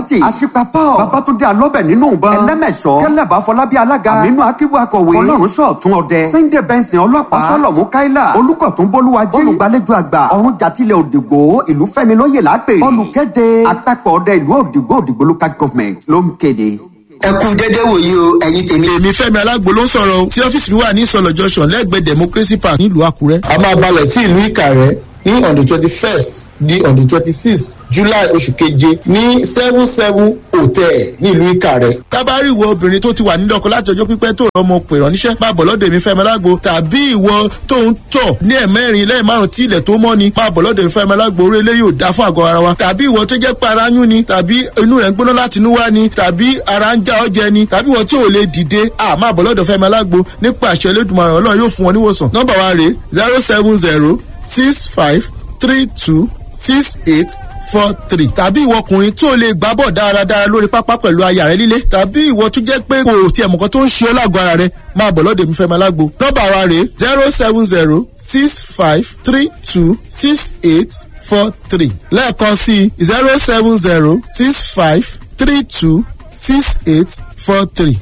tí àṣìpapọ̀ babatunde alọ́bẹ̀ nínú ìbọn ẹlẹ́mẹ̀ṣọ́ kẹlẹ́bà fọlábí alága àmínú akíbu akọ̀wé ọlọ́run sọ̀tún ọdẹ sunday benson ọlọ́pàá ọsọlọ́mú káílà olùkọ̀tún bólúwájí olùgbàlejò àgbà ọ̀run jàtìlẹ̀ òdìgbò ìlú fẹ́mi lóye lápè olùkéde àtàkọ̀ ọdẹ ìlú òdìgbò òdìgbò local government ló ń kéde ẹ kú dédé wòye o ẹ̀yin tèmi. èmi fẹ́mi alágbo ló ń sọ̀rọ̀ o tí ọ́fíìsì mi wà ní ìsọ̀lọ̀ junction lẹ́gbẹ̀ẹ́ democracy park nílùú àkúrẹ́. a máa balẹ̀ sí ìlú ìkàrẹ́ ní on the twenty first di on the twenty sixth july oṣù keje ní seven seven hotel nílùú ìkàrẹ́. tábàárì ìwọ obìnrin tó ti wà nílẹ̀ ọkọ láti ọjọ́ pípẹ́ tó rọmọ pè rán níṣẹ́ máa bọ̀ lọ́dọ̀ èmi fẹ́mi alágbo tàbí ìwọ tó ń tọ̀ ní ẹ̀mẹ́rin lẹ́yìn márùn tí ilẹ̀ tó mọ́ ni máa bọ̀ lọ́dọ̀ èmi fẹ́mi alágbo orí ilé yóò dá fún àgọ́ ara wa tàbí ìwọ tó jẹ́ pé ara yún ni tàbí inú rẹ̀ ń gbóná láti inú wá ni tàbí ara ń já ọjẹ ni tàbí ìwọ tí ò lè dìde à máa bọ̀ lọ́dọ̀ fẹ́mi alágbo nípa àṣẹ elédùnmaràn ọlọ́run yóò fún wọn níwòsàn nọ́mbà wa rèé zero seven zero six five three two six eight four three tàbí ìwọ ọkùnrin tí o lè gbá bọ̀ dáradára lórí pápá pẹ̀lú aya rẹ líle tàbí ìwọ tó jẹ́ pé kò tiẹ̀ mọ̀kan tó ń ṣe ọ́ lágọ̀ọ́ ara rẹ máa bọ̀ lọ́dọ̀ mi fẹ́ máa lágbo nọ́mbà wa rèé zero seven zero six five three two six eight four three lẹ́ẹ̀kan sí zero seven zero six five three two six eight four three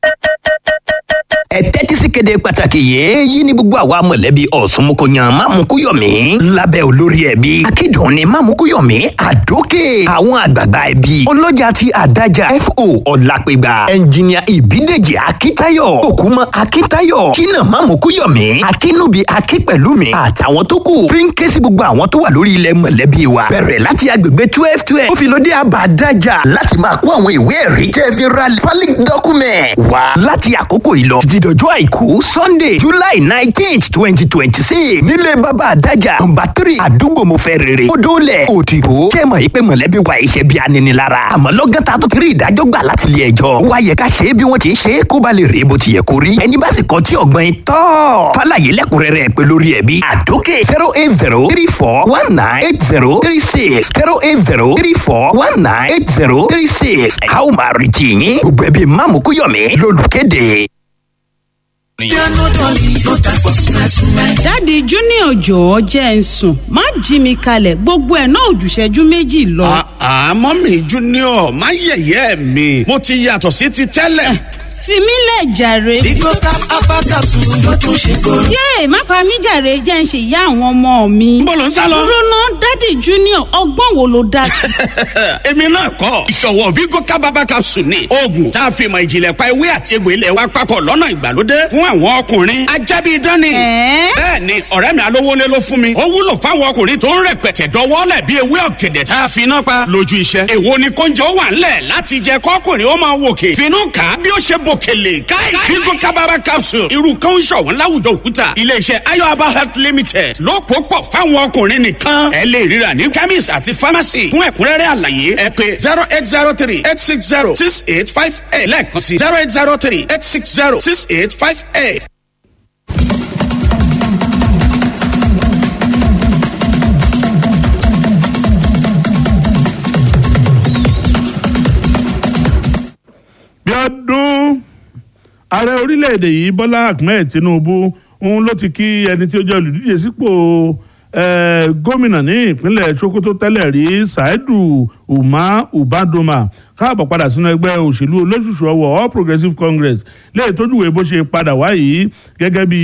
ẹ tẹ́tí sí kéde pàtàkì yìí èyí ni gbogbo àwa mọ̀lẹ́bí ọ̀sùnmùkọ̀yàn mámukúyọ̀mí lábẹ́ olórí ẹbí akédùn ni mámukúyọ̀mí àdókè àwọn àgbààgbà ẹbí ọlọ́jà ti àdájà fo ọ̀làpẹ̀gbà ẹnjìníà ìbídèjì akíntayọ̀ òkúmọ̀ akíntayọ̀ jìnnà mámukúyọ̀mí akínúbi akípẹ̀lúmi àtàwọn tó kù fi ń ké sí gbogbo àwọn tó wà lórí ilẹ̀ mọ̀lẹ́bí wa bẹ̀rẹ̀ láti agbègbè twelve twelve ó fi lóde àbádájà láti máa kó àwọn ìwé ẹ̀rí tẹ́ fi ra pálí document wá láti àkókò yìí lọ títí dọjọ́ àìkú sunday july nineteenth twenty twenty six nílé bàbá àdájà nọmba three àdúgbò mo fẹ́ rere odòlẹ̀ òdìbò ṣé mọ̀ yìí pé mọ̀lẹ́bí wa iṣẹ́ bí aninilára àmọ́ lọ́gán ta tó ti rí ìdájọ́ gbà láti ilé ẹjọ́ wá yẹ ká ṣe é bí wọ́n ti ṣe é kó ba lè rí bó ti yẹ kó rí ẹni bá sì kọ́ tí ọ̀gbọ́n tọ́ fàlàyé lẹ́kùnrẹ́rẹ́ pé lórí ẹ̀bí àdókè zero eight zero three four one nine eight zero three six zero eight zero three four one nine eight zero three six a ó máa rí tì yín gbogbo ẹbí máàmù kúyọ̀mí lólùkéde dáàdi junior jọ̀ọ́ jẹ́ ń sùn má jí mi kalẹ̀ gbogbo ẹ̀ náà òjùṣẹ́jú méjì lọ. àmọ́ mi junior má yẹ̀yẹ́ mi mo ti yàtọ̀ sí ti tẹ́lẹ̀. fi mí lẹ̀ jàre. Bigo cap abakasu ló tún ṣe kóró. yéè má pa mí jàre jẹ́ ń ṣe ìyá àwọn ọmọ mi. Níbo lò ń sá lọ? dúró ná dáàdi junior ọgbọ́n wo ló dá sí. èmi náà kọ́ ìṣọ̀wọ́ Bigo cap abakasu ni oògùn tá a fi mọ ìjìnlẹ̀ pa ewé àti egbò ilẹ̀ wa papọ̀ lọ́nà ìgbàlódé fún àwọn ọkùnrin ajábí dání. Ẹ̀ẹ́? bẹ́ẹ̀ ni ọ̀rẹ́ mi alówólé ló fún mi ó wúlò fáwọn ọkùnrin tó ń rẹpẹtẹ dọwọ́lẹ̀ bí ewé ọ̀gẹ̀dẹ̀ tá a fi iná pa lójú iṣẹ́. èwo ni kóúnjẹ ó wà ńlẹ̀ láti jẹ kọ́kùnrin ó máa wòkè finú kà á bí ó ṣe bòkèlè káì Bigo kábàbà capsule irú kan ń ṣọ̀wọ́n láwùjọ òkúta iléeṣẹ́ ayọ̀aba health limited ló pò pọ̀ fáwọn ọkùnrin nìkan ẹ lè ríra ní chemist àti pharmacy fún ẹ̀kúnrẹ́rẹ́ àlàyé ẹ pé zero eight zero three eight six zero six eight five eight lẹ́ẹ̀kan sí zero eight zero three eight six zero six eight five eight. bí ọdún ààrẹ orílẹ̀-èdè yìí bọ́lá ahmed tinubu òun ló ti kí ẹni tí ó jẹ́ olùdíje sípò eh, gómìnà ní ìpínlẹ̀ sokoto tẹ́lẹ̀ rí saidu umar ubadoma káàbọ̀ padà sínú ẹgbẹ́ òṣèlú olóṣùṣù ọwọ́ all progressives congress lè tójúwèé bó ṣe padà wá yìí gẹ́gẹ́ bí